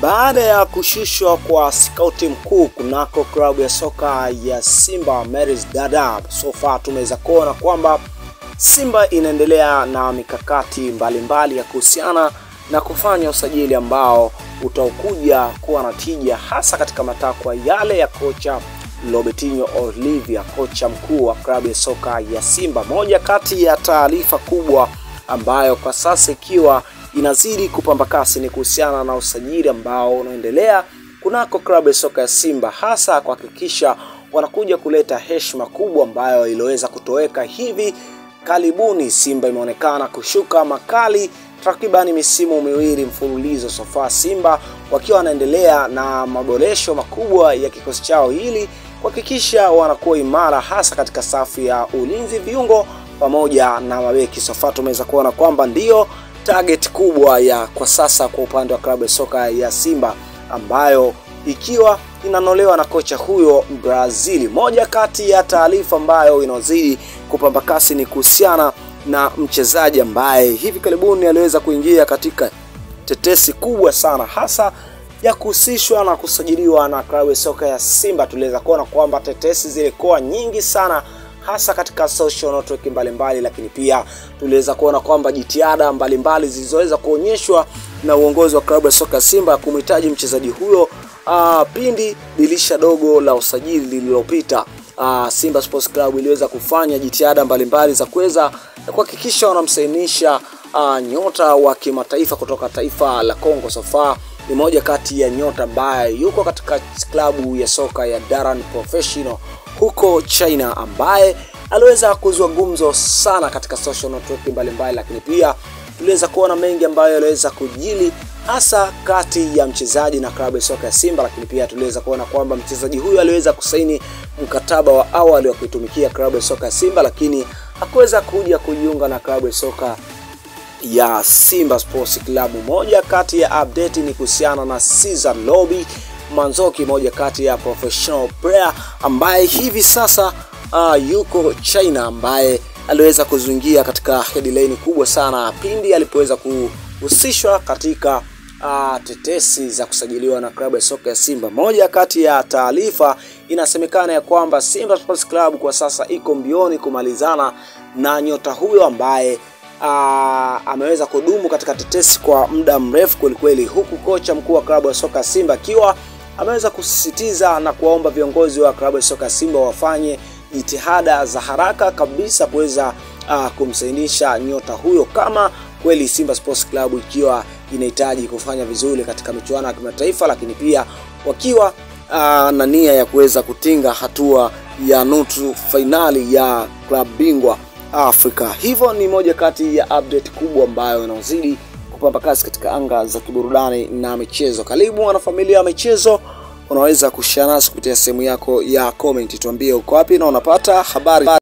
Baada ya kushushwa kwa skauti mkuu kunako klabu ya soka ya Simba Meris Dada, so far tumeweza kuona kwamba Simba inaendelea na mikakati mbalimbali mbali ya kuhusiana na kufanya usajili ambao utakuja kuwa na tija hasa katika matakwa yale ya kocha Robertinho Olivia, kocha mkuu wa klabu ya soka ya Simba. Moja kati ya taarifa kubwa ambayo kwa sasa ikiwa inazidi kupamba kasi ni kuhusiana na usajili ambao unaendelea kunako klabu ya soka ya Simba, hasa kuhakikisha wanakuja kuleta heshima kubwa ambayo iliweza kutoweka hivi karibuni. Simba imeonekana kushuka makali takribani misimu miwili mfululizo sofa, Simba wakiwa wanaendelea na maboresho makubwa ya kikosi chao ili kuhakikisha wanakuwa imara hasa katika safu ya ulinzi, viungo pamoja na mabeki. Sofa tumeweza kuona kwamba ndiyo target kubwa ya kwa sasa kwa upande wa klabu ya soka ya Simba ambayo ikiwa inanolewa na kocha huyo Brazili. Moja kati ya taarifa ambayo inazidi kupamba kasi ni kuhusiana na mchezaji ambaye hivi karibuni aliweza kuingia katika tetesi kubwa sana hasa ya kuhusishwa na kusajiliwa na klabu ya soka ya Simba. Tuliweza kuona kwamba tetesi zilikuwa nyingi sana hasa katika social network mbalimbali, lakini pia tuliweza kuona kwamba jitihada mbalimbali zilizoweza kuonyeshwa na uongozi wa klabu ya soka ya Simba kumhitaji mchezaji huyo uh, pindi dirisha dogo la usajili lililopita. Uh, Simba Sports Club iliweza kufanya jitihada mbalimbali za kuweza kuhakikisha wanamsainisha uh, nyota wa kimataifa kutoka taifa la Kongo. Sofa ni moja kati ya nyota ambaye yuko katika klabu ya soka ya Daran Professional huko China, ambaye aliweza kuzua gumzo sana katika social network mbalimbali, lakini pia tuliweza kuona mengi ambayo yaliweza kujili hasa kati ya mchezaji na klabu ya soka ya Simba, lakini pia tuliweza kuona kwamba mchezaji huyu aliweza kusaini mkataba wa awali wa kuitumikia klabu ya soka ya Simba, lakini hakuweza kuja kujiunga na klabu ya soka ya Simba Sports Club. Moja kati ya update ni kuhusiana na Cesar Lobby Manzoki, moja kati ya professional player ambaye hivi sasa uh, yuko China, ambaye aliweza kuzuingia katika headline kubwa sana pindi alipoweza kuhusishwa katika uh, tetesi za kusajiliwa na klabu ya soka ya Simba. Moja kati ya taarifa inasemekana ya kwamba Simba Sports Club kwa sasa iko mbioni kumalizana na nyota huyo ambaye uh, ameweza kudumu katika tetesi kwa muda mrefu kwelikweli, huku kocha mkuu wa klabu ya soka ya Simba akiwa ameweza kusisitiza na kuwaomba viongozi wa klabu ya soka ya Simba wafanye jitihada za haraka kabisa kuweza uh, kumsainisha nyota huyo kama kweli Simba Sports Club ikiwa inahitaji kufanya vizuri katika michuano ya kimataifa, lakini pia wakiwa uh, na nia ya kuweza kutinga hatua ya nusu fainali ya klabu bingwa Afrika. Hivyo ni moja kati ya update kubwa ambayo inazidi kupamba kasi katika anga za kiburudani na michezo. Karibu wanafamilia ya michezo, unaweza kushare nasi kupitia sehemu yako ya comment, tuambie uko wapi na unapata habari